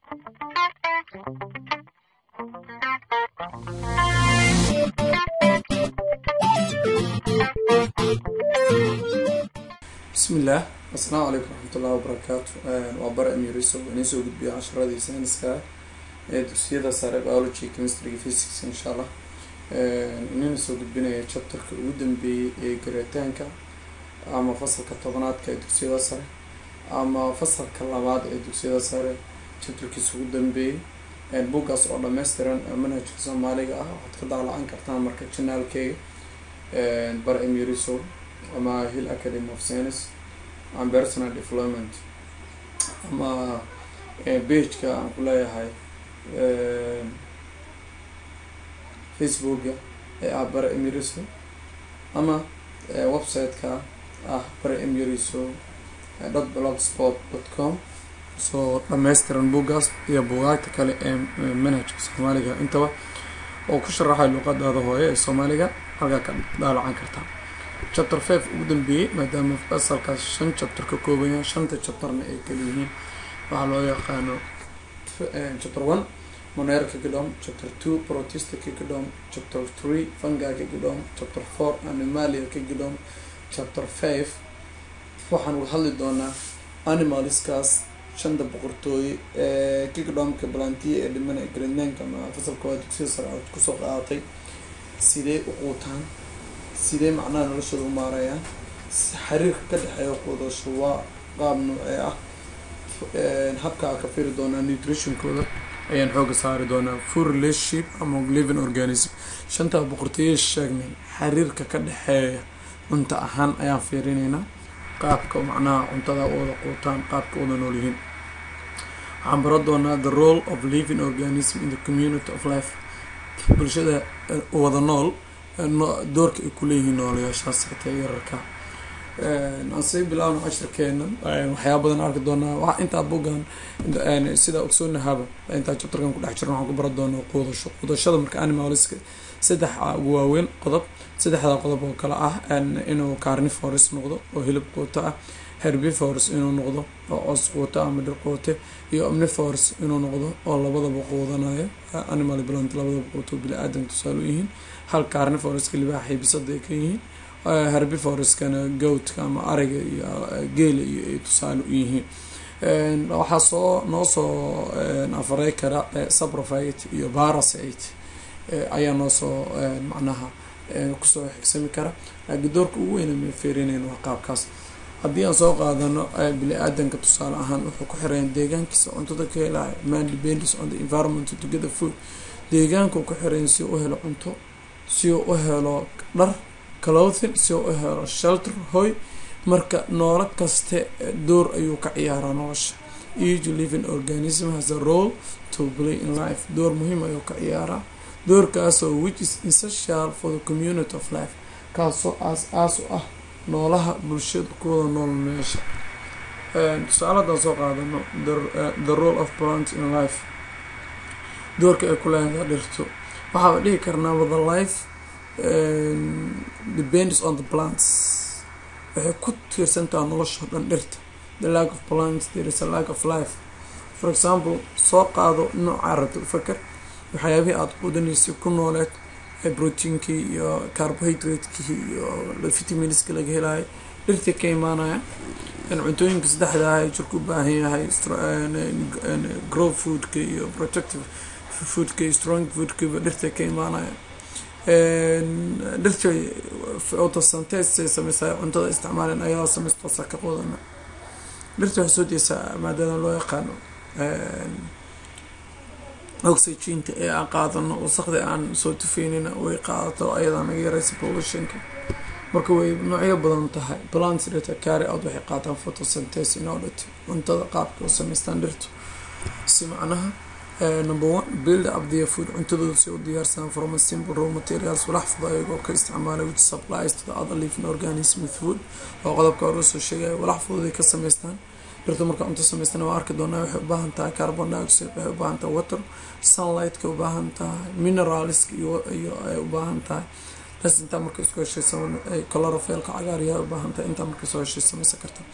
bismillaah assalaamu calaykum raxmatullahi wabarakaatu waa bara emiriso inii soo gudbiya casharadii sayniska ee dugsiyada sare biology chemistryga physics insha allah inina soo gudbinaya chapterka ugu dambeeyey ee garitaanka ama fasalka tobanaadka ee dugsiyada sare ama fasalka labaad ee dugsiyada sare chapterkiisa ugu dambeeyey buuggaas oo dhameystiran manhajka soomaaliga ah waxaad ka daalacan kartaan marka janaalkeyga bara emiriso ama hill academy of science and personal development ama bageka aan ku leeyahay facebooka ee ah bara emiriso ama website-ka ah bara emiriso dot blogspot dot com soo dhameystiran buuggaas iyo buugaagta kale ee manhajka soomaaliga intaba oo ku sharaxay luuqadaada hooye ee soomaaliga halkaa ka daalacan kartaa chapter five ugu dambeeyey maadaama fasalkaas shan chapter ka koobaya shanta chapterna ay kala yihiin waxaa loo yaqaano chapter one moneer kigdom chapter two protista kigdom chapter three funga kigdom chapter four animalia kigdom chapter five waxaan uga hadli doonaa animalskaas shanta boqortooye ee kigdomka balantiya ee dhiman ee greenlandka ama fasalka waa dugsiya sare aad kusoo qaadatay sidee u quutaan sidee macnaha noloshooda u maarayaan xiriirka ka dhexeeya quudasho waa qaab noocee ah habkaa ka firi doonaa nutritionkooda ayaan xooga saari doonaa food relationship ama living organism shantaa boqortooye sheegnay xiriirka ka dhexeeya cunto ahaan ayaan fiirineynaa qaabka macnaha cuntada u wada quutaan qaabka wada nool yihiin waxaan baran doonaa the role of living organism in the community of life bulshada wada nool doorka ay kuleeyihiin noolayaashaas xitaa yararka aan sii bilaawna cashirkeena waxyaaba badan arki doonaa intaa bugan sida ogsoonahaaba intaa chapterkan kudhex jirna waxaan ku baran doonaa quudasho quudashada marka animalska saddex ugu waaweyn qodob saddexdaa qodob oo kale ah inuu carnivores noqdo oo hilib quuto ah herbivores inuu noqdo oo coos quuto ama dhir quute iyo omnivores inuu noqdo oo labadaba quudanayo animal plant labadaba quuto bili-aadanka tusaale u yihiin hal carnivoreska libaaxay bisada ay ka yihiin herbivoreskana goatka ama ariga iyo geela iyo ay tusaale u yihiin waxaa soo noo soo afarey kara saprofite iyo parasite ayaa noo soo macnaha kusoo xigsami kara laakiin doorka ugu weyna ma feerinayna waa qaabkaas haddii aan soo qaadano bili-aadanka tusaale ahaan wuxuu ku xirayan deegaankiisa cuntada ka helaya man depends on the environment to get the food deegaanku ku xirayan si u helo cunto si uu u helo dhar clothin si uu u helo shelter hoy marka noolo kaste door ayuu ka ciyaaraa nolosha each living organism has a role to play in life door muhiim ayuu ka ciyaaraa doorkaasoo which is essential for the community of life kaasoo aas-aas u ah noolaha bulshada kuwada nool meesha tusaale haddaan soo qaadano the role of plant in life doorka ay ku leedahay dhirto waxaaba dhihi karnaa wada life depends on the plants waxay ku tiirsantaha nolosha dhan dhirta the lack of plants there is a lack of life for example soo qaado nooca rabta faker waxyaabihii aada quudanaysay ku nooleed proteinkii iyo carbohydratekii iyo vitaminska laga helayo dhirtii ka imaanaya cuntooyinka saddexda ah jirka u baahan yahay grow foodka iyo protective foodka iyo strong foodkaba dhirta ka imaanaya dhirta autosantesay sameysaa cuntada isticmaaleen ayaa sameystoosa ka qudana dhirta waxay soo deysaa maadada loo yaqaano oxygenka ee aan qaadano wasaqda aan soo tufaynina way qaadato ayadaa naga yareysa pollutionka marka way noocyo badan tahay plants dhirta carry out waxay qaataan photosynthesis in order to cuntada qaabka u sameystaan dhirtu si macnaha number one build up their food cuntadooda si u diyaarsadaan from a simple raw materials walax fuda ayagoo ka isticmaalay which supplies to the other living organism with food oo qodobka hore usoo sheegaya walax fududay ka sameystaan dhirta marka cunto samaystana waa arki doonaa waxay u baahan tahay carbon dioxide waxay u baahan tahay water sunlightka u baahan tahay mineralska iyo ay u baahan tahay bas intaa marka isku heshay chlorophylka cagaaryaha u baahan tahay intaa marka soo heshay samaysan karta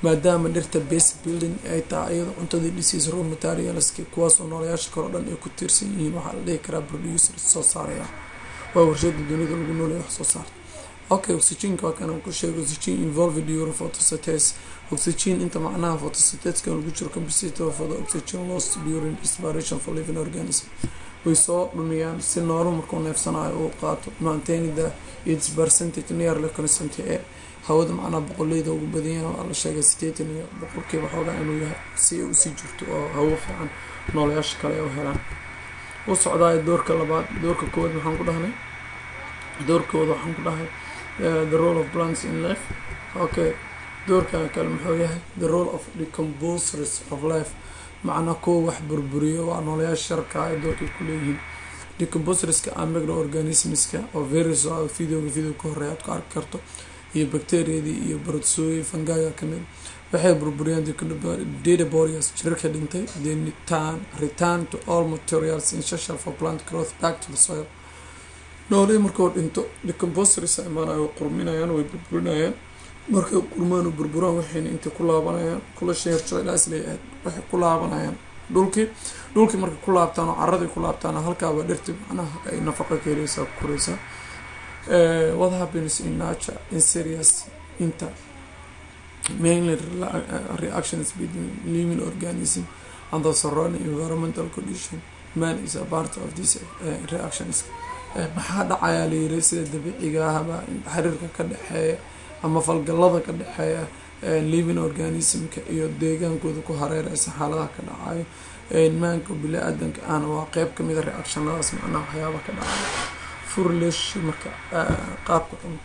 maadaama dhirta base building ay tahay iyado cuntadii dhisiis raw materialski kuwaasoo noolayaasha kale o dhan ay ku tiirsan yihiin waxaa la dhihi karaa producer soo saaraya waa warshada dunida lagu noolaya wax soo saarta okay oxygenka waa kanaan ku sheegay oxygen involved during photosynthesis oxygen inta macnaha photosyntheska lagu jiro compensator for the oxygen lost during respiration for living organism way soo dhumiyaan si noolo markuu neefsanayo uu qaato maintaining the its percentage nearly constant ee hawada macnaha boqoleyda ugu badanyaha waa la sheegay sideetan iyo boqolkiiba xoogaa inuu yahay si ay usii jirto oo hawo fiican noolayaasha kale ay u helaan u socdaayo doorka labaad doorka koowaad maxaan ku dhahnay doorkooda waxaan ku dhahay the role of plants in life okay doorkan kale muxuu yahay the role of decomposers of life macnaa kuwa wax burburiyo waa noolayaasha sharka ay doorkay ku leeyihiin decomposerska a microorganismska oo virus videoga video ka horeya aad ku arki karto iyo bacteriadii iyo brotsooyi fangaga kamid waxay burburiyaan data bodies jirarka dhintay then return to all materials essential for plant growth back to the soil noolii markuu dhinto decomposers imaanayo qurminayaan way burburinayaan markay qurmaan u burburaan waxayna intay ku laabanayaan kula sheerjadaasleeyahay waxay ku laabanayaan dhulkii dhulkii markay ku laabtaan oo caradii ku laabtaan halkaaba dhirti macnaha ay nafaqa ka heleysaa ku koreysaa what happens in nature in serious inter mainly reactions between living organism and the surrounding environmental condition man is a part of these uh, reactions maxaa dhacayaa layiri sida dabiiciga ahba xiriirka ka dhexeeya ama falgalada ka dhexeeya living organismka iyo deegaankooda ku hareereysa xaaladaha ka dhacayo maanka bili-aadanka ahna waa qeyb kamid a reactionadaas macnaha waxyaaba ka dhacayo furlesh marka qaabka cunto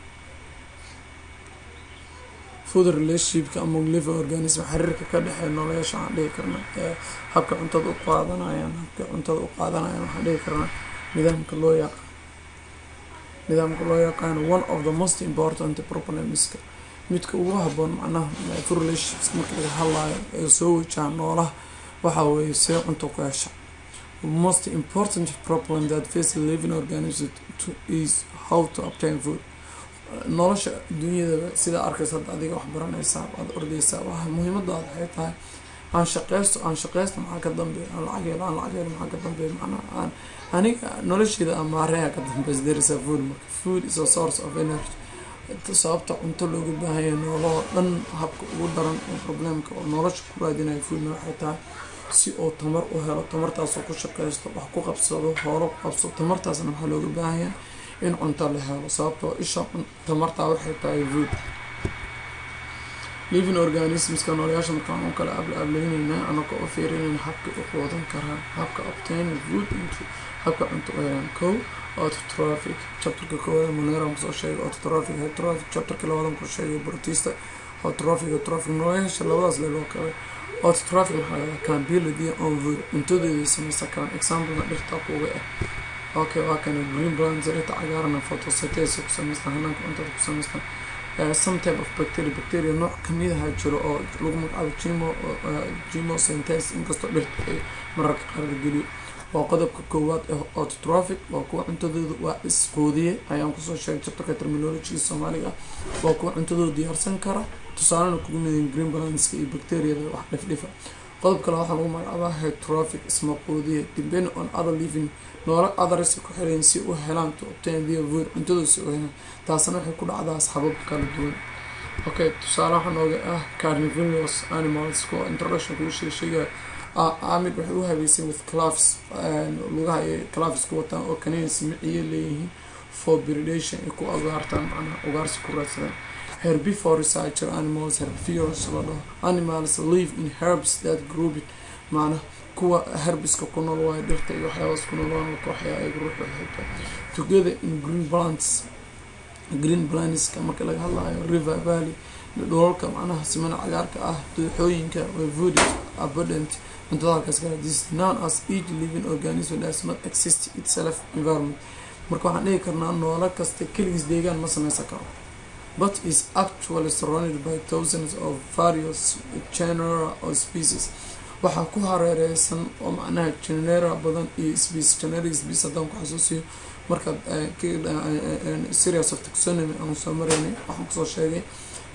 food relationshipka among living organism xiriirka ka dhexeeya nooleyaasha waxaan dhihi karna habka cuntada u qaadanayaan habka cuntada u qaadanayaan waxaan dhihi karnaa nidaamka loo yaqaan nidaamka loo yaqaano one of the most important problemska midka ugu haboon macnaha food relationships marka laga hadlayo ee soo wajaha noolaha waxa weeye see cunto ku hesha most important problem that face living organism is how to obtain food nolosha dunyadaba sidaa arkaysa hadda adiga wax baranaysaa waad ordeysaa waa muhiimadaada waxay tahay aan shaqeysto aan shaqeysto maxaa ka dambeeya aan lacag helo aan lacag helo maxaa ka dambeeya macnaha aan aniga nolosheeda aan maareeha ka dambeys there is a food marka food is a source of energy sababta cunto looga baahanya noolahoo dhan habka ugu daran oo problemka oo nolosha ku raadinayo foodna waxay tahay si uu tamar u helo tamartaasoo ku shaqeysto wax ku qabsado hoolo ku qabsado tamartaasna waxaa looga baahanyaa in cunto la helo sababtoo isha tamartaa waxay tahay food living organismska noolayaasha markaan u kala ablaablayneynaa anaka u fiirinayna habka u quudan karaa habka obtain food into habka cunto u helaan kow autotrophic chapterka koowaad moneram kusoo sheegay autotrophic heterophic chapterka labadan ku sheegay bortista autotrophic autotrophic noolayaasha labadaas leeloo kale autotrophic maxaa lahaa cambility on food cuntadooda sameysa karaan examplena dhirta kuga ah okay waa kana green plants dhirta cagaarana photosynthesis ku sameystaan hanaanka cuntada ku sameystaan some type of bacteria bacteria nooc kamid aha jiro oo lagu magacaabo gmo gmosynthesis inkastoo dhirta ay mararka qaar la geliyo waa qodobka koowaad ee autotrophic waa kuwa cuntadooda waa isquudiye ayaan kusoo sheegay chapterka terminologiga soomaaliga waa kuwa cuntadooda diyaarsan kara tusaalena kugu midin green balanska iyo bacteriada wax dhifdhifa qodob kale waxaa lagu magacaabaa heterophic ismaquudiye depend on other living noola others ku xiran si u helaan to obtain their food cuntadooda si u helaan taasna waxay ku dhacdaa sabab kala duwan okay tusaale waxaa nooga ah carnivorous animals kuwa introduction kugu sheesheegaya amid waxay u habeyseen with clavis lugaha ay clavis ku wataan oo canins miciye leeyihiin for predation ay ku ugaartaan macnaha ugaarsi ku raadsadaan herbivores are jiro animals herbivores la dhaho animals live in herbs that grouped macnaha kuwa herbiska ku nool waayo dhirta iyo waxyaabaas ku nool waan kooxya ay ruux waxayta together in green plants green plantska marka laga hadlayo river valley dholalka macnaha simana cagaarka ah dooxooyinka way food abundant cuntada halkaas kale this known as each living organism does not exist itself environment marka waxaan dhihi karnaa noolo kasta keligiis deegaan ma sameysan karo but is actually surrounded by thousands of various genera or species waxaa ku hareereysan oo macnaha genera badan iyo species generic species haddaan ku xasuusiyo markaad serious of taxonomy aan soo maraynay waxaan kusoo sheegay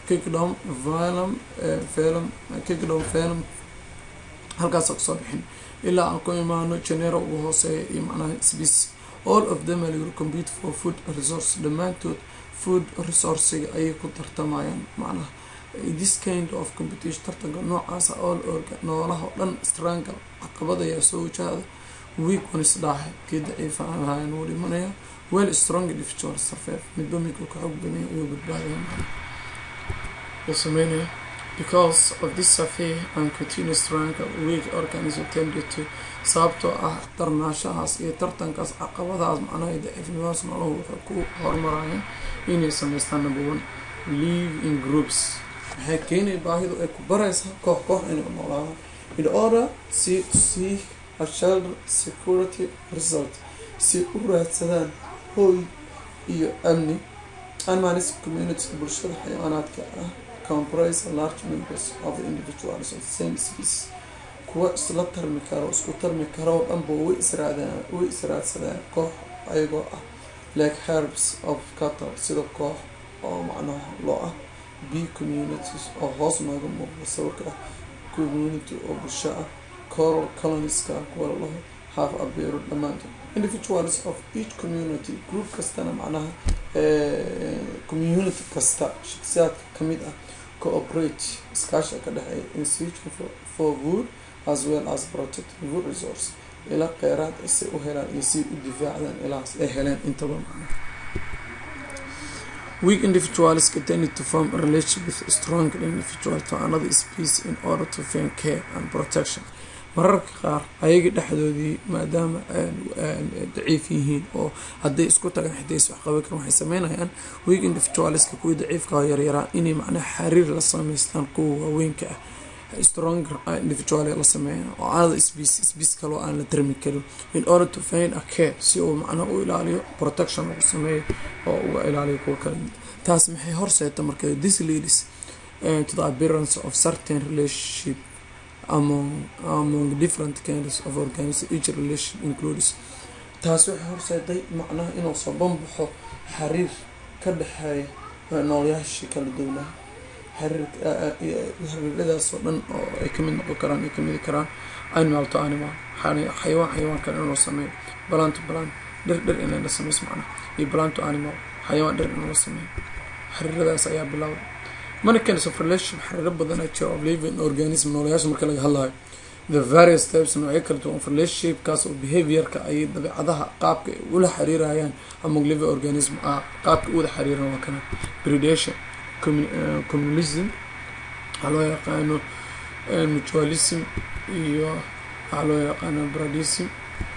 kingdom velum velum kingdom velum halkaasa kusoo bixin ilaa aan ku imaano janero ugu hooseeya iyo macnaha species all of them are compete for food resource dhammaantood food resourciga ayay ku tartamayaan macnaha this kind of competition tartanka noocaasa all orga noolaha o dhan strangle caqabad ayaa soo wajahda weak ones dhaaxe kii daciifa aan ahayn wuu dhimanaya well strong individual survive midba midku ka xoog badanya ayuu badbaadaya uu sameynaya because of this survey and continuous struggle weak organism tended to sababtoo ah darnaashahaas iyo tartankaas caqabadahaas macnaha daciifnimadaas noolahu waxay ku horumarayaan inay sameystaan number one live in groups waxay keenaya baahidu ay ku baraysaa koox koox inay noolaadaan in order si to see a shelter security result si u raadsadaan hooy iyo amni unmanaged community bulshada xayawaanaadka ah comprise large members of the individuals of the same species kuwa isla tarmi karo isku tarmi karoo dhanba way israadaan way israadsadaan koox ayagoo ah like herbs of cattle sida koox oo macnaha loo ah b communities oo hoos nooga muuqda sawirka ah community oo bulsho ah coral coloniska kuwa lalaho half abeero dhammaantood individuals of each community group kastana macnaha community kasta shaksiyaadka kamid ah cooperate iskaasha ka dhexeeya in searching for, for wood as well as protecting wood resource ila kheyraad say u helaan iyo si u difaacdaan ilahaas ay heleen intaba macna weak individuals continue to form a relationship with strong individual to another species in order to find care and protection mararka qaar ayaga dhexdoodii maadaama daciif yihiin oo hadday isku tagaan xiday is waxqaban karan waxay sameynayaan weak individualska kuwii daciifka oo yaryaraa inay macnaha xariir la sameystaan kuwa waaweynka ah stronger individual la sameeya oo anada species species kaloo aan la tarmi karin in order to find a care si uu macnaha u ilaaliyo protection ugu sameeyo oo uga ilaaliyo kuwa kale taas maxay horseeta marka this leads uh, to the appearance of certain relationship among among different kinds of organism each relation includes taas waxay horseeday macnaha inuu soo banbaxo xariir ka dhexeeya noolayaashii kala duwanaa xariiradaasoo dhan oo ay kamid noqon karaan ay kamidi karaan animal to animal xayawaan xayawaan kale inuu sameeyo balan to balan dhir dhir inay la sameyso macnaha iyo balan to animal xayawaan dhir inuu la sameeyo xariiradaas ayaa bilowda mana kinds of relationship xariiro badan a jiro of living organism noolayaasha marka laga hadlayo the various types noocyo kala duwan of relationship kaas oo behaviorka ayay dabeecadaha qaabka ay ula xiriirayaan among living organism ah qaabka u wada xiriiran waa kana predation communism waxaa loo yaqaano mutualism iyo waxaa loo yaqaano bradism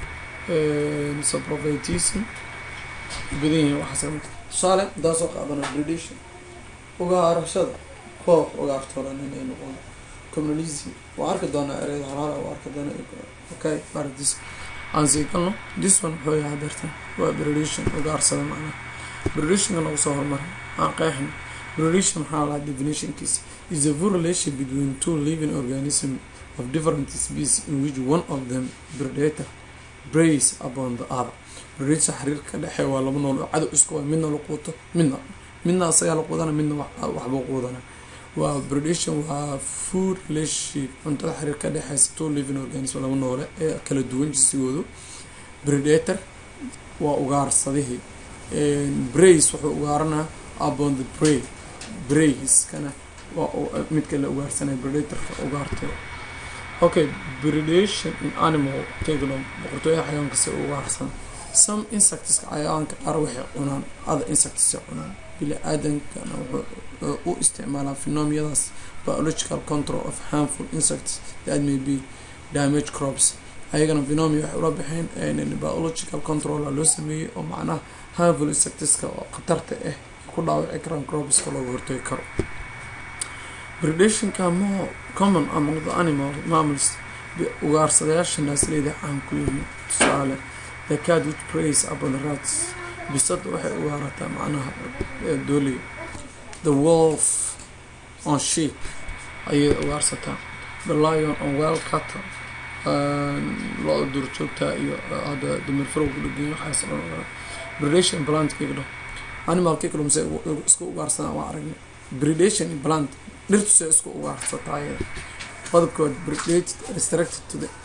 saprovitism badan yihiin waxaas tusaale hadaa soo qaadana predation ugaarashada koox ugaartoodan inay noqon communalism waa arki doonaa ereyada halaala waa arki doona okay bardis aan sii galno this one wuxuu yahay dartan waa predation ugaarsada macnaha predationka nagu soo hormaray aan qeexno predation maxaa lahaa definitionkiisa is a full relation between two living organism of different species in which one of them predator brays upon the other predation xiriir ka dhexeeya waa laba nool oo cadow isku waa midna la quuto midna midna asagaa la quudana midna waxbuu quudana waa predation waa food relationship cuntada xiriir ka dhexeysa two living organism laba noole ee kala duwan jinsigoodu predator waa ugaarsadihii brace wuxuu ugaaranaa upon the bray brayskana waa midka la ugaarsanaya predatorka ugaartay okay predation in animal kingdom boqortooyada xayawaanka si ugaarsan some insectska xayawaanka qaar waxay cunaan other insectsay cunaan bili aadankana wuxuu u isticmaalaa phenomiyadaas biological control of harmful insects that may be damage crops ayagana phenomia waxay ula baxeen biological controla loo sameeyey oo macnaha harmful insectska oo khatarta ah ku dhaawaci karaan cropska looga hortagi karo predationka more common among the animal mammals ugaarsadayaasha naasleyda caan ku yihiin tusaale the cat which prays upon the rats bisada waxay ugaarataa macnaha dooliga the wolf on sheep ayay ugaarsataa the lion on well cattle lo duurjoogtaa iyo hadda damirfarow ku dhegenya waxaas dhan predation plant kigdho animal kigdom se isku ugaarsadaan waa aragnay predation in plant dhirtu se isku ugaarsataay qodobkood predate restricted to the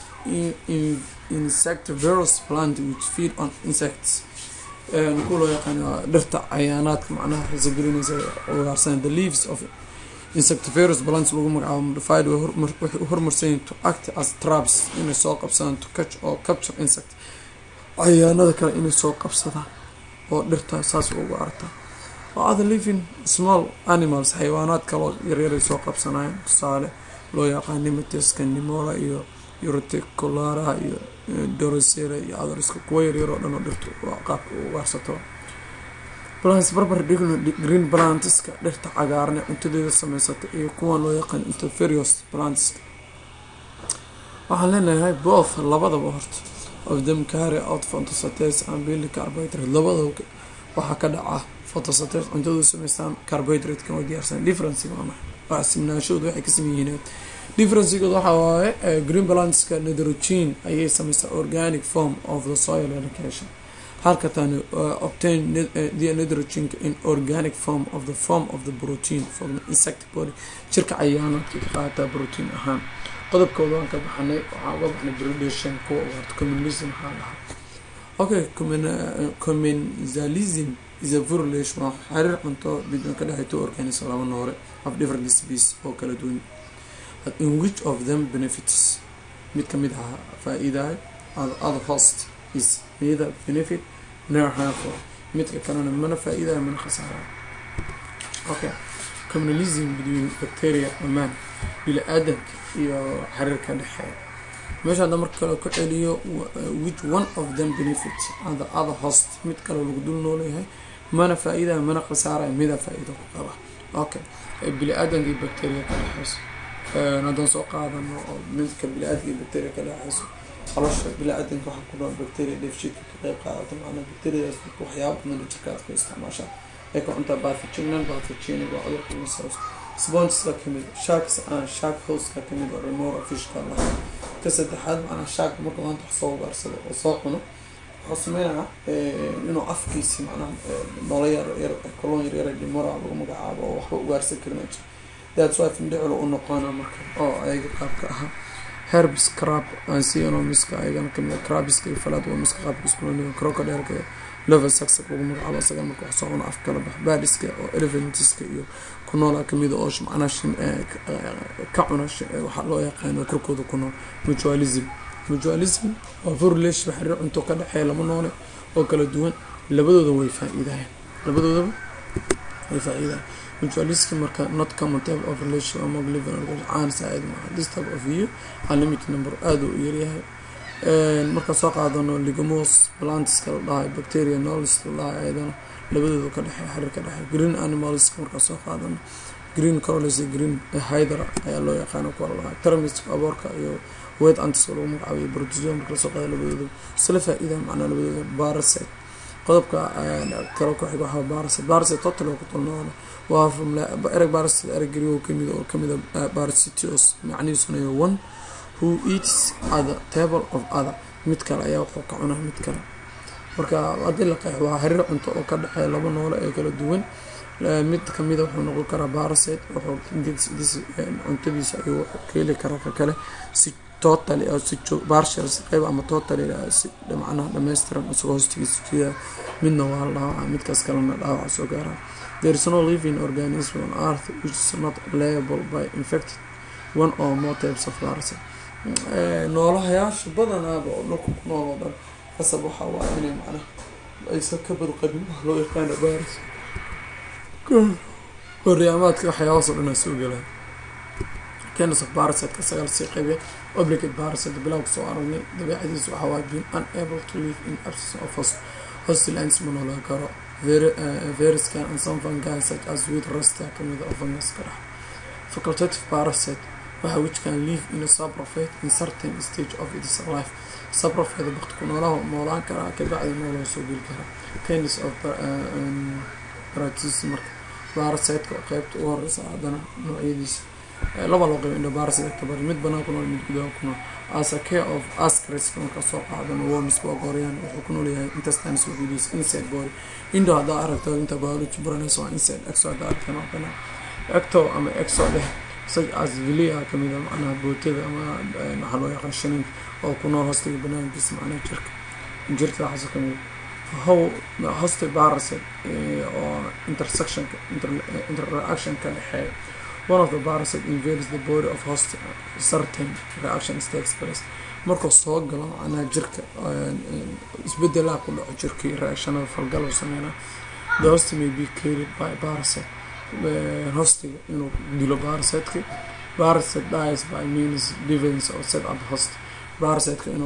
insectivorous plant which feed on insects ku loo yaqaan dhirta cayaanaadka macnaha rasagelinaysa ugaarsan the leaves of insectivorous plants lagu magacaabo modified waxay u hormarsanyiin to act as traps inay soo qabsadaan to catch or capture insect cayaanada kale inay soo qabsadaan oo dhirta saas ugu arta oo other living small animals xayawaanaad kaloo yaryaray soo qabsanayaan tusaale loo yaqaan nimatiska nimola iyo urticularaha iyo dorosera iyo adariska kuwa yaryar oo dhan oo dhirtu qaabka u ugaarsato plants barbar dhigno green plantiska dhirta cagaarne cuntadeeda sameysata iyo kuwan loo yaqaan interferious plantska waxaan leenahay both labadaba horta of them carry out photosynthesis and build carbohydrate labadaba waxaa ka dhaca photosynthesis cuntadooda sameystaan carbohydrate kan way diyaarsan differencega waa maxay waa simnaashooda waxay ka sameeyihiin differencegood waxaa waaye green plantska nitrogen ayay sameysaa organic form of the soil education halka tani obtain the nitrogen in organic form of the form of the protein from the insect body jirka cayaanaadka ka qaataa protein ahaan qodobkooda waan ka baxanay waxaan uga baxnay predation kuwa ugaarta communism waxaa dhahaa okay commensalism is a violation waa xiriir cunto bidon ka dhexay two organism laba noole of different species oo kala duwan in which of them benefits mid kamid aha faa-iidahay other host is neither benefit nor harmful midka kalena mana faa-iidayo mana khasaarayo okay communalism between bacteria amaan bili-aadanka iyo xiriirka dhexeeya meesha hadda marka kale ku celiyo which one of them benefits and the other host mid kale lagu dul noolyahay mana faa-iidayo mana khasaarayo mida faa-iida ku qaba okay bili-aadanka iyo bacteria ka dhexeyso haddaan soo qaadano oo midka bili-aadka iyo bacteria ka dhexeyso qalosha bili-aadanka waxaa ku dhaca bacteria dheefshiidka ka qeyb qaadata macnaa bacteriadaas waxyaaba badan jirka aad ku isticmaashaa ay ka cuntaa bathogenan bathogenig waa cudurka insous spongeska kamid sharks aan shark houseka kamid oo remora fishka lahaa ka saddexaad macnaa shark marka maanta wax soo ugaarsado oo soo cuno wuxuu sameynaya inuu afkiisi macnaha noola yar yar koloon yar yara demora lagu magacaabo oo waxba ugaarsan karin jiro that's why findhiclo u noqona marka oo ayaga qaabka ahaa herbs crab ansionomiska ayagana kamid crabiska iyo falaad waa miska qaabka iskulaniyo crocodileka level saxak lagu magacaabo isaga marka wax soo cuno af kala bax baadiska oo elephantiska iyo ku noola kamida oo macnaha ka cuna waxaa loo yaqaano korkooda ku nool mutualism mutualism waa vorulation xiriir cunto ka dhexeeya lama noole oo kala duwan labadooda way faa-iidayan labadoodaba way faa-iidayan mutualism marka not common type of relation among living organisms caan saa-id maaha this type of view unlimited number aada u yaryahay markaan soo qaadano ligamos plantiska la dhahay bacteria nolis la dhahay ayadana labadooda ka dhexeey xiriir ka dhexeey green animalska markaan soo qaadano green corolis green hydra ayaa loo yaqaana kuwa la dhahay termiska aboorka iyo wet antis lagu magacaabiyo protozoa marka lasoo qaada labadooda isla faa-iida macnaa labadooda barasite qodobka kale ku xiga waxaa barasite barasite total oo ku talnoona waa from ereg barasite ereg garigo kamid oo kamida parasitios macnihiisuna iyo one who eats other table of other mid kale ayaa wuxuu ka cunaa mid kale marka haddii la qeex waa xiriir cunto oo ka dhexeeya laba noole ee kala duwan mid kamida wuxuu noqon karaa barasite wuxuu cuntadiisa ayuu wuxuu ka heli karaa ka kale si totally oo si partial si qeyb ama totally si macnaha dhammaystiran isagoo hoostigiisa jida midna waa la dhaawacaa midkaas kalena dhaawaca soo gaaraa there is no living organism on earth which is not liable by infected one or more types of parasite noolahayaasha badanaaba oo dhulka ku nool oo dhan qasab waxaa waa inay macnaha aysan ka badqabin wax loo yaqaana baris horyaamaadka waxyaabahaasoo dhan aa soo gelaa kenas of parasiteka sagaal sii qaybe obligate parasite bilowga soo aragnay dabeecadiisa waxaa waa being unable to live in absence of host hostilines ma noolaan karo viruskan and some fungi such as with rasta kamida oo fungus ka dhex facultative parasite waxa which can live in a subrofate in certain stage of its life subrofate bakti ku noolaha noolaan karaa kabacdi nooloo soo geli karaa tennis of paratis marka parasiteka qeybta ugu horeysa haddana noocyadiisa laba loo qeyb indhobarasite kabar mid banaan ku nool mid gudaha ku nool as a care of ascariska markaa soo qaadano worms baa goryaan wuxuu ku noolyahay intestines wuxuudiis inside body indo haddaa aragto inta biology baranaysa waa inside exo haddaa aragtana waa banaan ecto ama exo dheh such as vilia kamid a macnaha bootyada ama waxaa loo yaqaan shaniinka oo ku nool hostiga banaankiisa macnaha jirka jirka waxaas kamid how hosti parasite oo intersectionka interreactionka dhexeeya one of the parasite invades the body of host certain reactions takes place markuu soo galo macnaha jirka isbedelaha ku dhaco jirkii reactionada falgal u sameynaa the host may be carried by parasite hostiga inuu dilo parasiteki parasite dies by means defense or set up host parasiteka inuu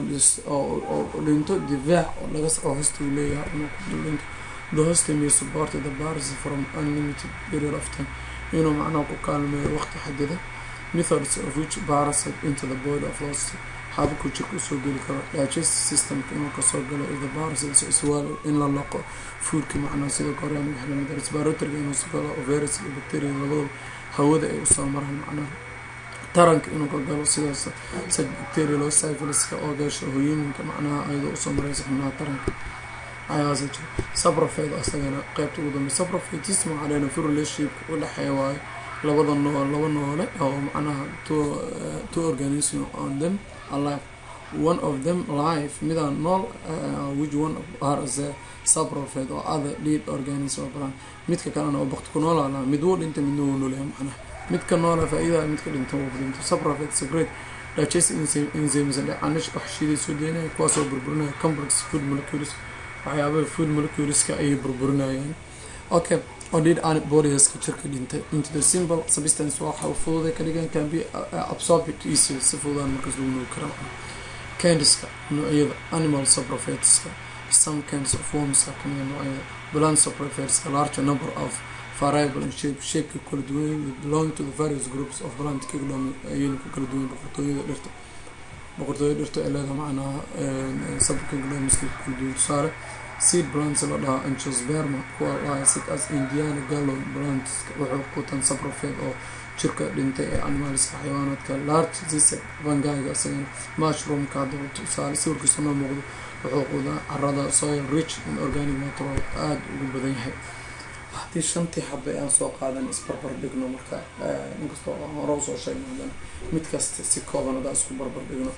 oo dhinto difaac oo laga oo hostigu leeyahay inuu ku dhinto the host may support the parasite from unlimited period of time inuu macnaha ku kaalmeeyo waqti xadida methods of which parasite into the body of host habku jirka usoo geli karo digestive systemka inuu kasoo galo if the parasites iswaal in la loqo foodka macnaha sida korean wax lamid respiratoryga inuu soo galo virus iyo bacteria labadaba hawada ay usoo maraan macnaha taranka inuu ka galo sidaas saj bacteria loo syphiliska oo gasho hooyooyinka macnaha ayadoo usoo mareysa xubnaha taranka ayaasa jiro sabrofed asagana qeybta ugu dambe sabrofetism waxaa leena fu relationshipka u dhexeeya waayo labada nool laba noole oo macnaha two organism on them alive one of them life midaan nool which one are as a sabrofed oo other lead organism oo balan midka kalena oo bakti ku noolaa mid wuu dhintay midna wuu noolyahay macnaha midka noola faa-iidaa midka dhinta wuu dhinto sabrofed secret digestive enzymes dhecanish wax shiiday soo deynaya kuwaasoo burburinaya complex food molecules waxyaabaha food moleculeska ayay burburinayaan okay oo did antibodieska jirka dhintay into the simple substance waxa fududay ka dhigan can be absorbed easy si fududaan markaas lagu nuugi kara candiska noocyada animal saprofetiska some kinds of worms kamida noocyada plant saprofetiska larger number of variable and shape shapeka kala duwan belong to the various groups of plant kingdom ayayna ku kala duwan boqortooyada dhirta boqortooyada dhirta ee leedaha macnaha subkingdomska ku kala duwan tusaale seed plants la dhahaa angiosperma kuwa laha sid as indiana gallon plants wuxuu quutan saprofed oo jirka dhintay ee animalska xayawaanaadka large zise vangaiga isagana mushroomka haddaba tusaale sawirkiisa noo muuqdo wuxuu quudaa carada soil rich in organic material aada ugu badan yahay haddii shantii xabe aan soo qaadan isbarbar dhigno marka inkastoo aan hore usoo sheegno haddana mid kasta si kooban hadaa isku barbar dhigno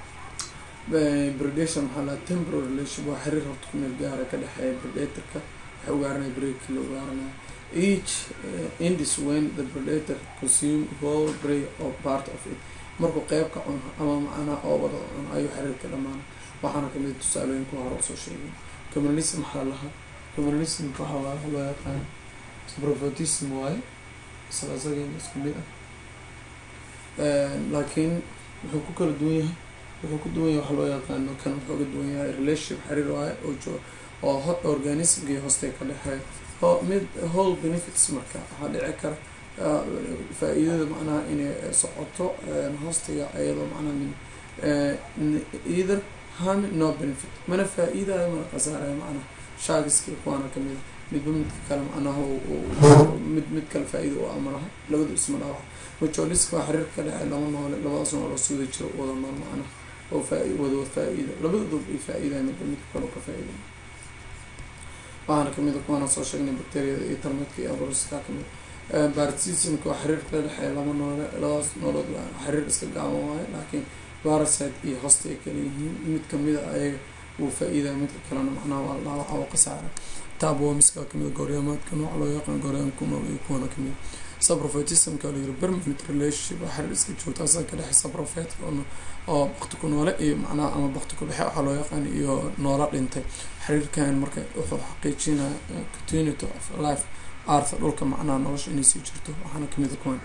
bredation maxaa laha temporary relation waa xiriir horta ku meel gaara ka dhexeeya predatorka waxay ugaaranaya breakki la ugaaranaya each indis when the predator consume whole prey or part of it markuu qeyb ka cuno ama macnaha oo wada cuno ayuu xiriirka dhamaana waxaana kamid tusaalooyinka hore usoo sheegay communalism maxaa lahaa communalismka waxaa waa loo yaqaan prophetism waaye isla isageena isku mid ah laakiin wuxuu ku kala duwan yahay wuxuu ku duwan yahay waxa loo yaqaano kan wuxuu ka duwan yahay relationship xiriir waaye oo jo oo organismkii hoostay ka dhexeeya oo mid whole benefits marka waxaa dhici kara faa-iidada macnaha inay socoto hoostiga iyadoo macnaha min either harm no benefit mana faa-iidayo mana khasaarayo macnaha shaagiski kuwaana kamida midba midka kale macnaha mid mid kale faa-iida u amalaha labadu isma dhaawac majoliska waa xiriirka ka dhexey laba noole labadaas nool oo suuda jiro wada nool macnaha oo faa- wada faa-iida labadooda ay faa-iidayo midba midka kale oo ka faa-iiday waxaana kamida kuwaana soo sheegnay bacteriyada iyo tarmidka iyo abroska kamid bartismka waa xiriirka ka dhexeeya laba noole labadaas noolood waa xiriir iska gaaban waayo laakiin parasite iyo hosta ay kala yihiin mid kamida ayaga wuu faa-iidaya midka kalena macnaha waa dhaawaca oo khasaara tabwomiska kamida gooryaamaadka nooc loo yaqaan gooryaam ku nool iyo kuwana kamid saprofetismka la yiri permanent relationship waa xiriir iska joogta asaga ka dhexe saprofet oo bakti ku noole iyo macnaha ama bakti ku dhexe waxaa loo yaqaan iyo noola dhintay xiriirkan marka wuxuu xaqiijinaya continuity of life artha dhulka macnaha nolosha inay sii jirto waxaana kamida kuwan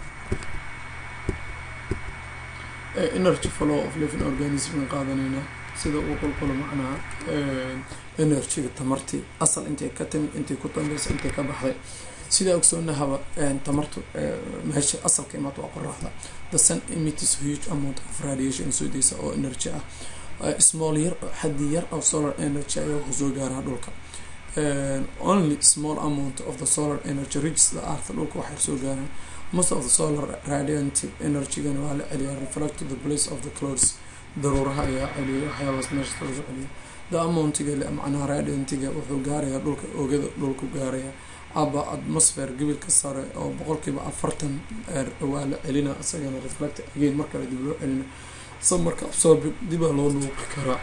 energy flow of living organism qaadanayna sida uu qulqulo macnaha energyga tamartii asal intay ka timid intay ku dambeysa intay ka baxday sidaa ogsoonahaba tamartu meesha asalka imaad waa qoraxda the sun emitters huge amount of radiation soo deysa oo energy ah small yar xaddi yar of solar energy ayaa wuxuu soo gaaraa dhulka only small amount of the solar energy reaches the earth dhulka waxay soo gaaraan most of the solar radiant energygana waa la celiyaa reflect to the place of the clouds daruuraha ayaa celiya waxyaabaas meesha lagu celiya the amountiga macnaha radiantiga wuxuu gaarayaa dhulka oogada dhulku gaaraya aba atmosfere gebilka sare oo boqolkiiba afartan waa la celina isagana reflect again markale dib loo celina sa marka absorbi dibaa loo dhuuqi karaa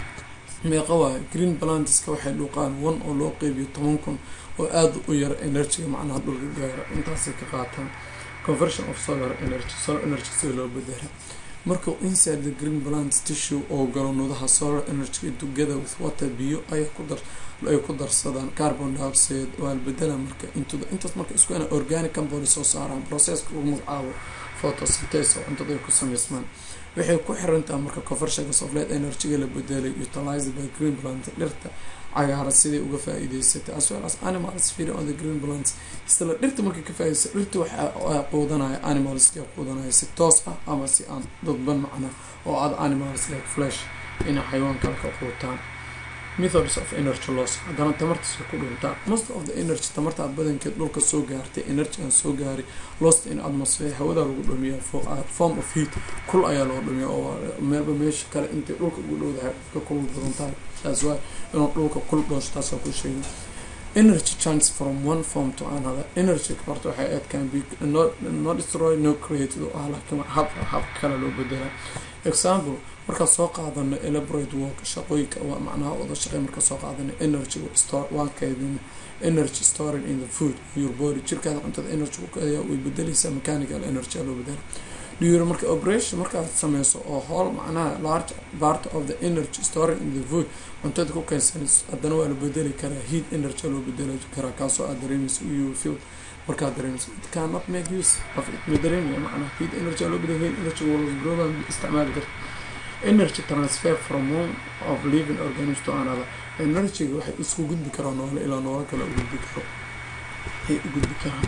meeqa waayo green plantiska waxay dhuuqaan one oo loo qeybiyo toban kun oo aada u yar energyga macnaha dhulka gaaro intaasay ka qaataan conversion of solar energy solar energy sida loo bedera markuu inside the green plant tissue oo galo nudaha solar energy together with water biyo ay ku dar ay ku darsadaan carbon dioxide waa la bedela marka into intaas marka isku ina organic compound soo saaraan processka lagu magacaabo photosynthesis oo cuntada ay ku sameysmaan waxay ku xirantaha marka conversionka soflet energyga la bedelay utilized by green plant dhirta cagaara siday uga faa-iideysatay as well as animals feeding on the green plants isla dhirta markay ka faa-iideysa dhirta waxaa quudanaya animalska quudanaya si toos ah ama si aan dadban macna oo aada animals like flesh inay xayawaan kale ka quutaan methods of energy loss haddana tamartiisa ku dhuntaa most of the energy tamarta badankeed dhulka soo gaartay energy aan soo gaari lost in atmosphere hawada lagu dhumiya form of heat kul ayaa loo dhumiya oo meelba meesha kale intay dhulka ugu dhowdahay ka kul badan tahay taas waa inuu dhulka kul dhoosho taasaa ku sheegay energy change from one form to another energy horta waxay aad can be no, no destroy no create oo ah laakiin hab hab kale loo bedela example markaa soo qaadano elaborate work shaqooyinka waa macnaha wada shaqey markaa soo qaadano energy store waan kaydin energy storing in the food your body jirkaada cuntada energy ayaa way bedeleysaa mechanical energy loo bedela during marka operation markaad sameyso oo howl macnaha large part of the energy storing in the food cuntada ku keensanayso haddana waa la bedeli karaa heat energy loo bedeli karaa kaasoo aad dareemeyso you feel markaad dareemeyso it cannot make use of it ma dareemaya macnaha heat energy loo bedeli heat energy wala isticmaali karta energy transfer from one of living organism to another energyga waxay isku gudbi karaa noole ilaa noolo kale u gudbi karo ay u gudbi karaan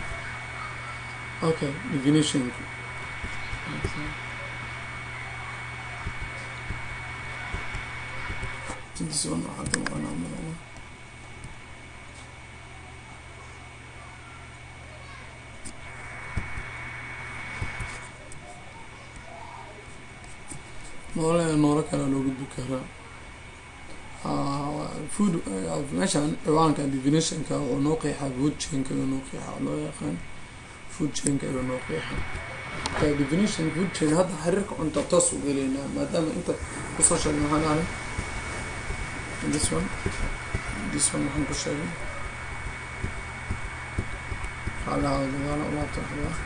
okay definition this one hadda maqanaa malaa noole noolo kale loo gudbi karaa food meeshaan ciwaanka definitionka wuxuu noo qeexaa food chainka ayuu noo qeexaa loo yaqaan food chainka ayuu noo qeexaa okay definition food chain hadda xiriirka cunta toos u geleynaa maadaama inta kusoo sheegay maxaan ahay this one this one maxaan ku sheegay xaalaha gadaala ulaabta waxbaa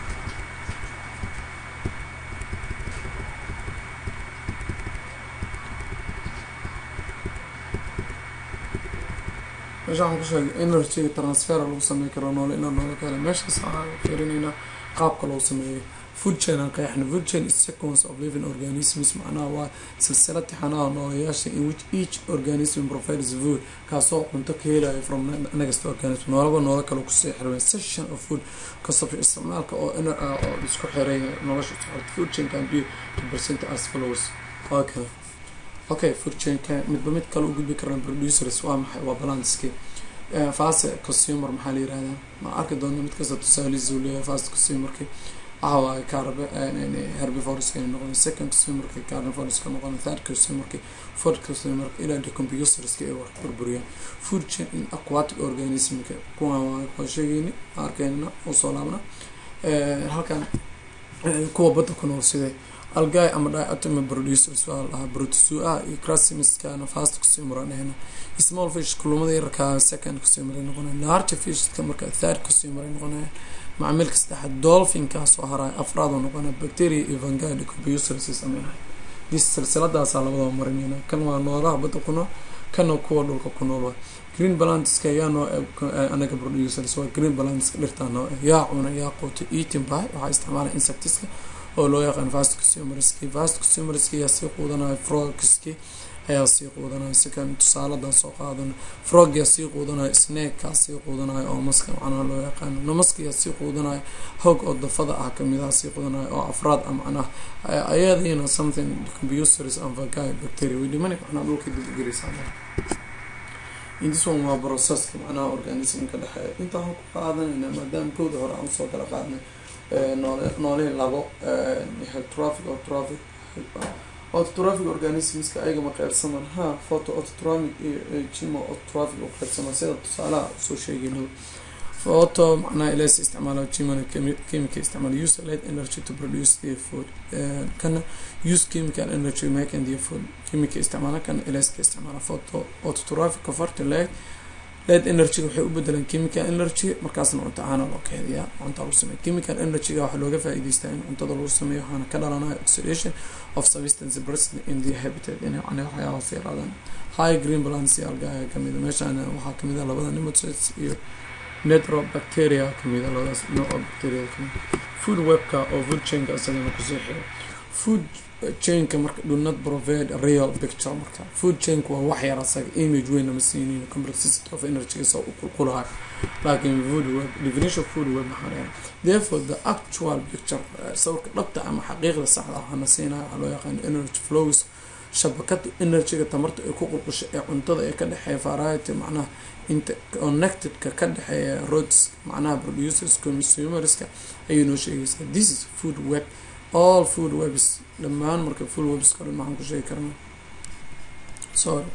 meesha waxaan ku sheegay energyga transfer lagu samey karo noole inaa noole ka hela meeshaas waxaan fiirineynaa qaabka loo sameeyay food chain aan qeexna food chain is sequence of living organisms macnaha waa silsilad tixanaha nooleyaasha in which each organism provides food kaasoo cunto ka helayo from next organism noolaba noolo kale kusii xirmay session of food kasab isticmaalka oo oo isku xiray nolosha socota food chain can be represent as follows okay okay food chainka midba mid kale u gudbi karaan producers waa maxay waa balanski fast consumer maxaa la yirahdaa ma arki doona mid kasta tusaalihiisa uu leeyahay fast consumerki waxa waaye carb herbivoreska noqon second consumerki carnivoreska noqon third consumerki fourth consumerka ilaa decomposerska ay wax burburiyaan food chain in aquatic organismka kuwaan waa waa sheegayni arkeyna oo soo laabna halkan kuwa badda ku nool sidee algay ama diatomy producers waa lahaa brotosuaha iyo crasimiskana fast consumer dhehna small fish kulumada yarkaa second consumer ay noqonayaan large fishka marka third consumer ay noqonayaan macamilka saddexaad dolphinkaas oo haraay afraad oo noqonaya bacteria iyo vangai decomposers sameynaya dis silsiladaasaa labadaba marinayna kan waa noolaha badda ku nool kana kuwa dhulka ku nool waa green balantiska yaa noo anaga producers waa green balantiska dhirtaa noo yaa cuna yaa quuta eating by waxaa isticmaalaya insectiska oo loo yaqaan fast consumerski fast consumerski ayaa sii quudanaya frogski ayaa sii quudanaya sikan tusaaladan soo qaadano frog yaa sii quudanaya snakekaa sii quudanaya oo maska macnaha loo yaqaano namaska yaa sii quudanaya hoog oo dafada ah kamidaha sii quudanaya oo afraad ah macnaha ayadiina something computers and vagai bacteria way dhimani macnaha dhulka dib ugeleysaa intis one waa processka macnaha organismka dhexeeya inta waxaan ku qaadanayna maadaama kowda hore aan usoo kala qaadnay noole noolihii labo hetraffic otraffic autotrophic organismska ayagama qeybsaman ha photo autotromic iyo gimo autotrophic u qeybsaman sida tusaalaha soo sheegeynaba photo macnaha ilays isticmaalo chimano chemical isticmaalo use light energy to produce their food kana use chemical energy making their food chemical isticmaala kana ilayska isticmaala photo autotrophic converter light light energy waxay u bedelaan chemical energy markaasna cunto ahaana loo keediyaa cunta lagu sameeya chemical energyga waxaa looga faa'iideystaa in cuntada lagu sameeyo waxaana ka dhalanaya oxidation of substance present in the habitat in yani waxyaabahaas yaraadaan high green balance alga ayaa kamid a meeshaan waxaa kamid a labada nematodes iyo netrobacteria kamid a labadaas nooc oo bacteria kamid food webka oo food chainka isagana kusoo xiro food chainka marka do not provide real picture marka food chainka waa wax yar asaga image weyn nama siinin complexity of energy soo u qulqulahay laakiin food web definition food web maxaa leeyahay therefore the actual picture sawirka dhabta ama xaqiiqda saxda waxaana siinaya waxaa loo yaqaano energy flows shabakada energyga tamarta ay ku qulqusha ee cuntada ee ka dhexeeya variety macnaha interconnectedka ka dhexeeya roads macnaha producers consumerska ayay noo sheegaysaa this is food web all food webs dhammaan marka food webs kale maxaan ku sheegi karnaa sorry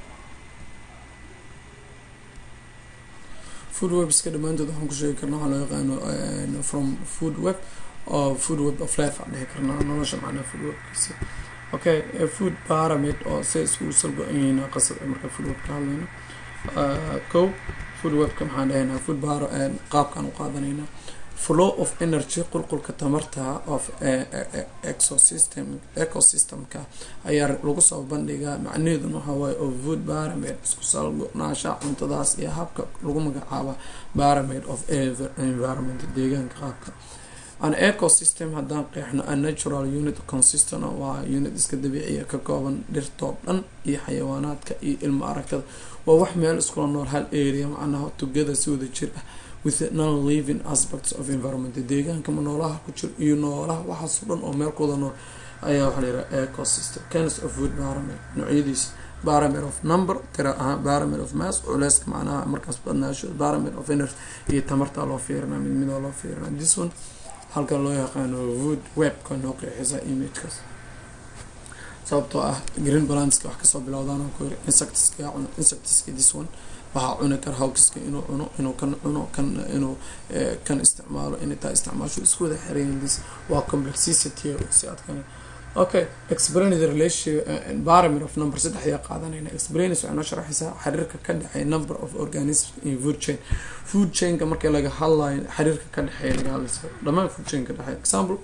food webska dhammaantood waxaan ku sheegi karnaa waxaa loo yaqaano from food web oo food web of life aan dhihi karnaa nolosha macnaha food webkiisa okay food pyramid oo se iskugu salgo-ayeyna qasab marka food web ka hadlayno kow food webka maxaan dhahaynaa food bar qaabkaan u qaadanaynaa flow of energy qulqulka tamarta of ecosystem ecosystemka ayaa lagu soo bandhigaa macnaheeduna waxaa waaye of food pyramid isku salgo-naasha cuntadaas iyo habka lagu magacaaba pyramid of environment deegaanka qaabka an ecosystem haddaan qeexno a natural unit consistent waa unit iska dabiiciya ka kooban dhirtoo dhan iyo xayawaanaadka iyo ilmo aragtada waa wax meel iskula nool hal area macnaha together si wada jir ah with non living aspects of environment deegaanka ma noolaha ku jiro iyo noolaha waxaasoo dhan oo meel kuwada nool ayaa waxaa layihaha ecosystem cans of food pyramid noocyadiisa pyramid of number tira ahaan pyramid of mass culeyska macnaha markaas badnaasho pyramid of energy iyo tamartaa loo fiirina mid midoo loo fiirina this one halkan loo yaqaano wood webka noo qeexisa imagekaas sababtoo ah green balanska wax kasoo bilowdaan oo ku yiri insectiska cuno insectiska this one waxaa cuni kara hawkiska inuu cuno inuu kan cuno kan inuu kan isticmaalo inay taa isticmaasho isku wada xirayin this waa complexity si adkan okay explain the relation environment of number saddex ayaa qaadanayna explains waxay noo sharaxaysaa xiriirka ka dhexeeya number of organisms in food chain food chainka markii laga hadlayo xiriirka ka dhexeeya laga hadlaysa dhammaan food chain ka dhexeeya example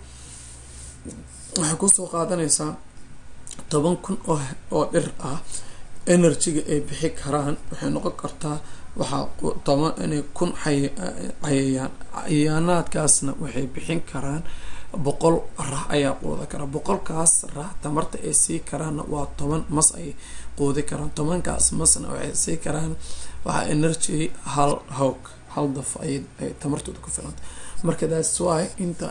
waxay kusoo qaadanaysaa toban kun oo oo dhir ah energyga ay bixi karaan waxay noqon kartaa waxaa toban inay kun cayayaan cayayaanaadkaasna waxay bixin karaan boqol raax ayaa quudi kara boqolkaas raax tamarta ay sii karaanna waa toban mas ay quudi karaan tobankaas masna waxay sii karaan waxaa energy hal hawg hal daf ay tamartooda ku filanta marka that's why inta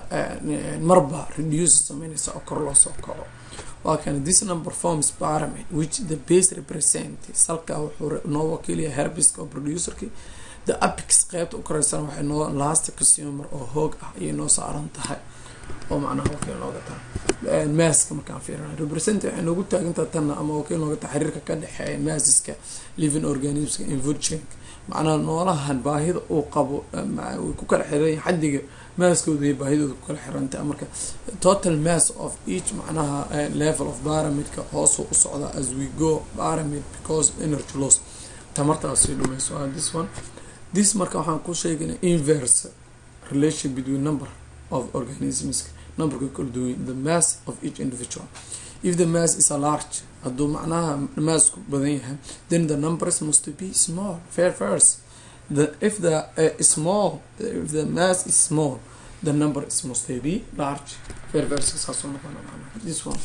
marba reduce sameynaysa oo kor loo soo kaco waa kan this number forms pyramid which the base represent salka wuxuu noo wakiilaya herbiska oo producerki the apex qeybta u koreysan waxay noo last consumer oo hoog ah ayay noo saaran tahay oo macnaha wakiil nooga tahay maaska markaan fiirina represent waxay noogu taagantaha tanna ama wakiil nooga tahay xiriirka ka dhexeeya maasiska living organismska in food chain macnaha noolahan baahida uu qabo way ku kala xiran xaddiga maaskooda iyo baahidooda ku kala xirantaha marka total mass of each macnaha level of pyramidka hoosuu u socdaa as we go pyramid because energy loss tamartaasi dhumayso this one this marka waxaan ku sheegana inverse relation between number of organisms numberka kala duwan the mass of each individual if the mass is a large hadduu macnaha maasku badan yahay then the numbers must be small fair first the if the uh, small if the mass is small the number is must be large fair first saasoo noqona macnaha this one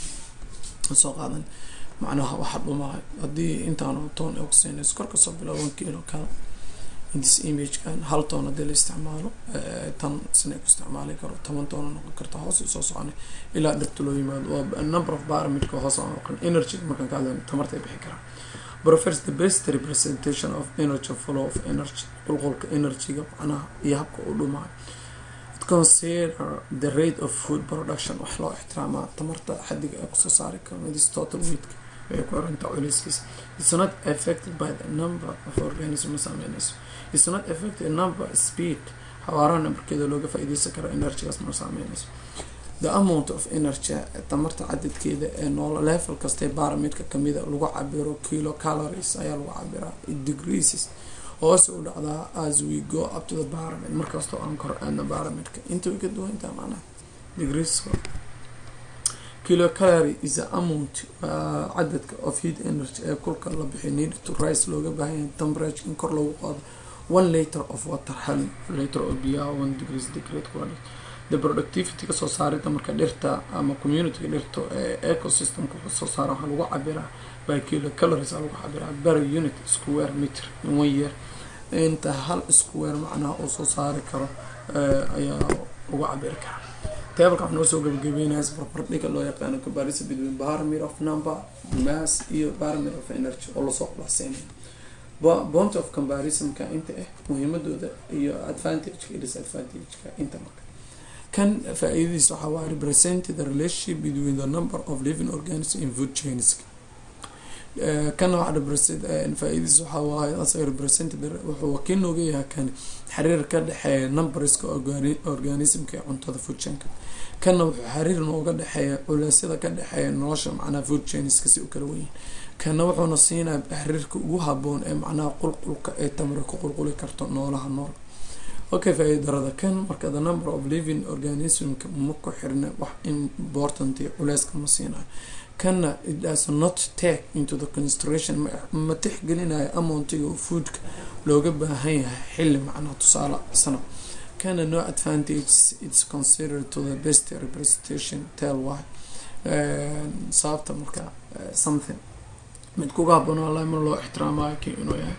soo qaadan macnaha waxa dhumahay haddii intaan toon oxygen kor kasoo bilaa one kilo kale this imagekan hal toon hadii la isticmaalo tan sina ku isticmaali karo toban toona noqon karta hoos soo socona ilaa dhirta loo yimaado waa number of pyramidka hoos aan noqon energy markaan ka hadlayno tamarta ay bixi karaan prefers the best representation of energy flow of energy qulqulka energyga macnaha iyo habka u dhumayo it consider the rate of food production wax loo ixtiraamaa tamarta xadiga ay kusoo saari karo this total weightka ay ku xirantaa culayskiisa it's not affected by the number of organisms sameynayso it's not affected number speed xawaaraha nambarkeeda looga faa-ideysan karo energygaas ma saameynayso the amount of energy tamarta cadadkeeda ee noolo level kastee baramidka kamida lagu cabiro kilo calories ayaa lagu cabiraa degreases hoose u dhacdaa as we go up to the baramid markastoo aan kor aadna baramidka inta way ka duwantaa macnaha degrees kilo calorie is a amount uh, cadadka of heat energy ee kulka la bixiy need to rise looga baahanyahay temperature in kor loogu qaado one liter of water hal liter oo biyaha one degrees degrade quality the productivity kasoo saarida marka dhirta ama communityga dhirta ee ecosystemka kasoo saara waxaa lagu cabiraa by kilo calories aa lagu cabiraa per unit square meter in one year inta hal square macnaha uu soo saari karo ayaa lagu cabiri karaa tableka waxaa noo soo gabagabeynaya barbardhiga loo yaqaano comparison between barometer of number mass iyo barometer of energy oo lasoo qulaxseynaya point of comparisonka inta ah muhiimadooda iyo advantageka iyo disadvantageka inta marka kan faa-iidadiisa waxaa waa represent the relationship between the number of living organisms in food chains kana waxaa represent faa-iidadiisa waxaa waaye asaga represent wuxuu wakiil nooga yahay kan xiriir ka dhexeeya numberska organismka ee cuntada food chainka kana wuxuu xiriir nooga dhexeeya culeysyada ka dhexeeya nolosha macnaha food chainska si u kala wenyihin kana wuxuuna siinaya xiriirka ugu haboon ee macnaha qulqulka ee tamri ku qulquli karto noolaha nool okay faa-idarada kan marka the number of living organismka ma ku xirna wax important culeyska ma siinayo kana it does not take into the consideration ma tixgelinayo amountiga oo foodka looga baahan yahay xilli macnaha tusaale sana kana no advantage its considered to the best representation tell why sababta marka something mid kuga haboonaa ma loo ixtiraamayo ki inuu yahay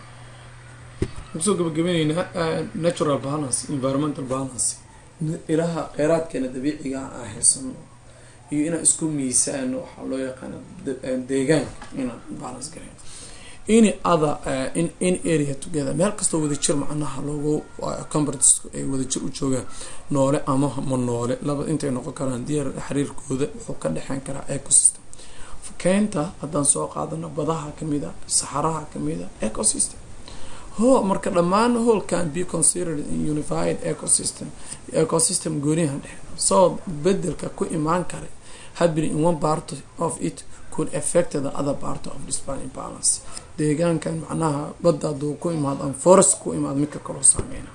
kusoo gabagabeneynaa natural balance environmental balance ilaha kheyraadkeena dabiiciga aan haysano iyo inaan isku miisaano waxaa loo yaqaana deegaanka inaan balance gareyn in other in in area together meel kastoo wadajir macnaha loogu compartisku ay wadajir u joogaan noole ama ma noole laba intay noqon karaan diyaar xiriirkooda wuxuu ka dhexeyn karaa ecosystem keenta haddaan soo qaadano badaha kamida saxaraha kamida ecosystem ho marka dhammaan whole can be considered in unified ecosystem ecosystem goonihan dhexe soo bedelka ku imaan kara happening in one part of it could affect the other part of this balance deegaankan macnaha badda haduu ku imaado ama forest ku imaado midka kaloo saameyna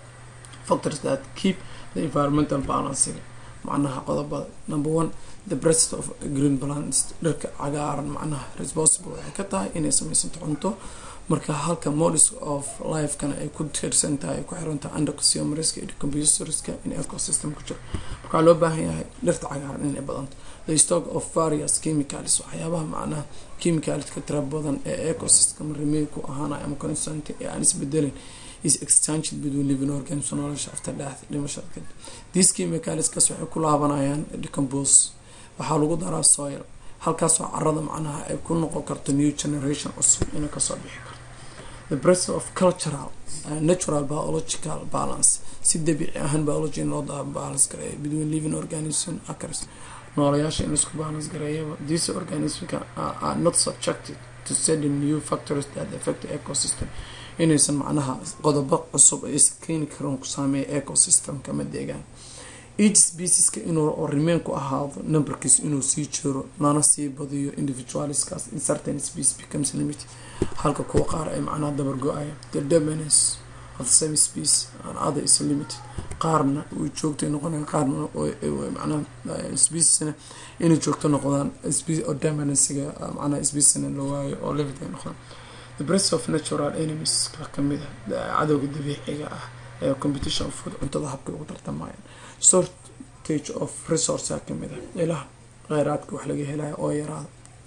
factors that keep the environmental balancing macnaha qodobada number one the breast of green plants dhirka cagaaran macnaha responsible waxay ka tahay inay sameysanto cunto marka halka modis of lifekana ay ku tiirsan tahay ku xirantahay underconsumerska iyo computerska in ecosystem ku jiro markaa loo baahan yahay dhirta cagaaran inay badanto the stock of various chemicals waxyaabaha macnaha chemicalska tira badan ee ecosystem remey ku ahaanaya ama constant ee aan isbedelin is exchanged between living organisms nolosha after death dhimashada kadib these chemicalskas waxay ku laabanayaan decompose waxaa lagu daraa soil halkaasoo carada macnaha ay ku noqon karto new generation cusub inay kasoo bixi karto the breath of cultural uh, natural biological balance si dabiici ahaan biology in loo balance gareeya between living organism acres noolayaasha in isku balance gareeyaba these organismka are not subjected to certain new factors that affect the ecosystem inaysan macnaha qodobo cusub ay keeni karan ku saameeya ecosystemka ama deegaan each specieska inuu remain ku ahaado numberkiis inuu sii jiro lana sii badiyo individualskaas in certain species becomes limit halka kuwa qaar ay macnaha dabar go-aya the dominance of the same species and other is limited qaarna way joogtay noqonayaan qaarna macnaha speciesna inay joogto noqdaan oo dominancega macnaha speciesna la waayo oo limit ay noqdaan the breast of natural enemies ka kamid ah cadowga dabiiciga ah ee competition food cuntada habkay ugu tartamayaan shortage of resourcea kamid ah ilaha kheyraadka wax laga helayo oo yaraada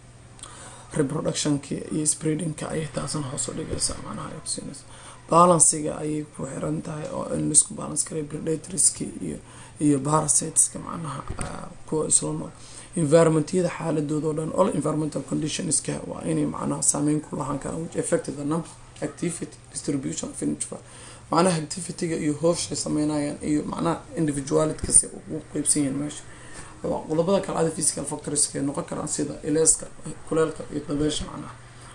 reproductionka iyo spreadingka ayay taasan hoos u dhigaysaa macnaha ay kusiinaysa balansiga ayay ku xiran tahay oo in laisku balance karay predatorska iyo iyo parasiteska macnaha kuwa isla nool environmentyada xaaladooda o dhan all environmental conditionska waa inay macnaha saameyn ku lahaan karaan which affected the number activity distribution of individual macnaha activityga iyo hoofshay sameynayaan iyo macnaha individualitkas ugu qeybsan yihiin meesha qodobada kale ada physical factorska noqon karaan sida ileeska kuleelka iyo dabeesha macnaha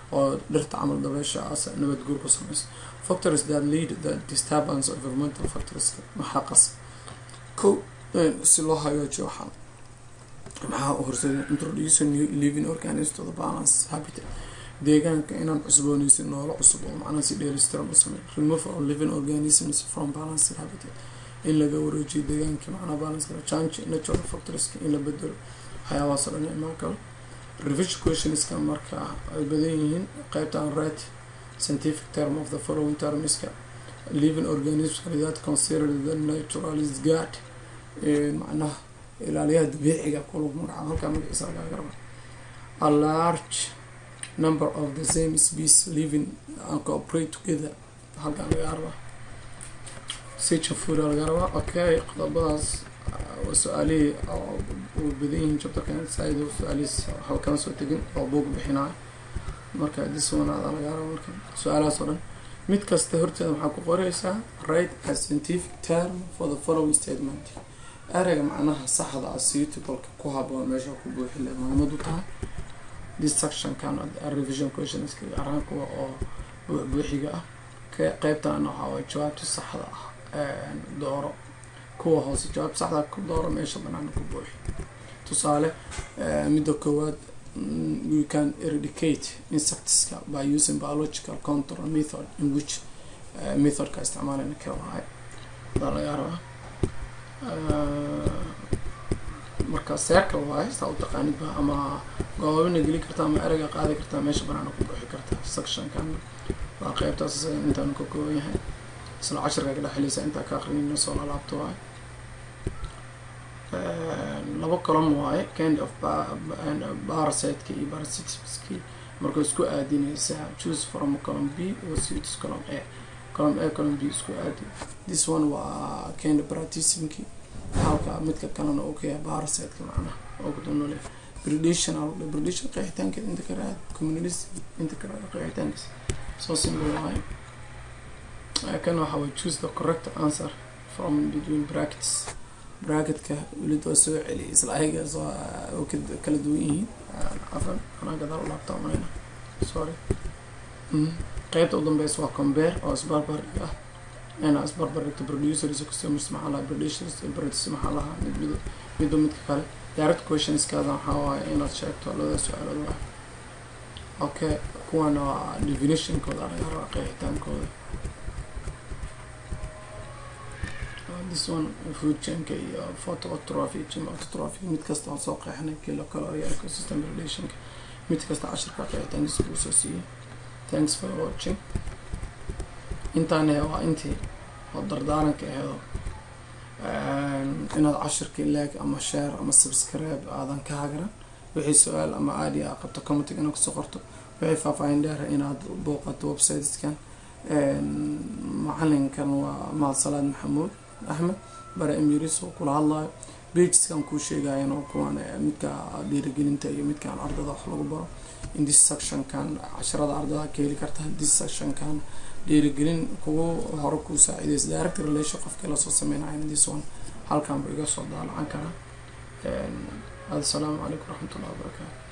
oo dhirta camal dabeesha as nabad guur ku sameysa factors that lead the disturbance of environmental factors maxaa qas ko si loo hagaajiyo waxaan maxaa horseeda introduce new living organisms to the balance habitat deegaanka inaan cusbooneysin noolo cusub oo macnaha si dheelistiran u sameeyo remove all living organisms from balanced habitat in laga wareejiyo deegaanka macnaha balance kala change natural factorska in la bedelo waxyaabahaasoo dhan imaan karo revision questionska marka ay badan yihiin qeybtan right scientific term of the following termska living organisms that consider the naturalist guard macnaha ilaaliyaha dabiiciga kulug magaca halkaa magaciisa lagaa garba a large number of the same species living and cooperate together halkaa laga rabaa sijafura laga rabaa okay qodobadaas waa su-aalihii u badan yihiin jabtarkan saaid su-aalihiis waxba kama soo tegin oo buog bixinayo marka diswanaada laga raba marka su-aalahaas oo dhan mid kasta horteeda waxaa ku qoreysaa right a scientific term for the following statement ereyga macnaha saxda ah suitableka ku haboon meesha ku buuxi le muhiimad u tahay this sectionkan revision questions araan kuwa oo buuxiga ah qeybtan waxaa waay jawaabta saxda ah dooro kuwa hoose jawaabta saxda ku dooro meesha banaana ku buuxi tusaale midda koowaad we can eradicate insectska by using biological control method in which methodka isticmaalana ka wahay baa laga rabaa marka circle waaye saa u taqaanid ba ama goobabina geli kartaa ama ereyga qaadi kartaa meesha banaana ku buuxi kartaa sectionkan waa qeybtaas intaanu ka kooban yahay isla cashirka ka dhexeleysa intaa ka aqrinayno soo lalaabto waaye laba column waaye kind of parasiteka iyo parasitski marka isku aadinaysaa choose from column b or suits column a column a column b isku aadi this one waa kind of paratismki halka midka kalena uu ka yahay parasiteka macnaha oo kudunole predation predation qeexitaankeed inta kale aad communist inta kale qeexitaankiis soo simple waaye kan waxa way choose the correct answer from between brackets bracketka welid waa soo celiyay isla ayagaas oo kala duwan yihiin afan anaa gadaal u laabta umayna sorry qeybta u dambeysa waa compare oo isbarbarig ah ina isbarbarigto producers customers maxaa lahaa producers producers maxaa lahaa mid mid midba midka kale direct questionskaada waxaa waaye inaad sheegto labada su-aalood waa okay kuwana waa definitionkooda laga rabaa qeexitaankooda this one food chainka iyo phototrophy autotrophy mid kasta aan soo qeexnay kilo calorie ecosystem relationka mid kasta cashirka qeexitaankiisa kuu soo siiyey thanks for watching intaan waa intii oo dardaaranka aheedo inaad cashirka like ama share ama subscribe aadan ka hagaran wixii su-aal ama aadi a qabto commentig inaad kusoo qorto wixii faahfaahin dheera inaad booqato websiteskan macalinkan waa mahad maxamuud axmed bare emiris oo kula hadlayo bageskan kuu sheegayan oo kuwan midka dhiirigelinta iyo midkaan ardada wax lagu baro in this sectionkan casharada ardada ka heli karta this sectionkan dhiirigelin kugu hore kuu saacideysa direct relation qofkii lasoo sameynayo this one halkan bu iga soo daalacan karaa assalaamu calaykum waraxmat ullahi wabarakaatu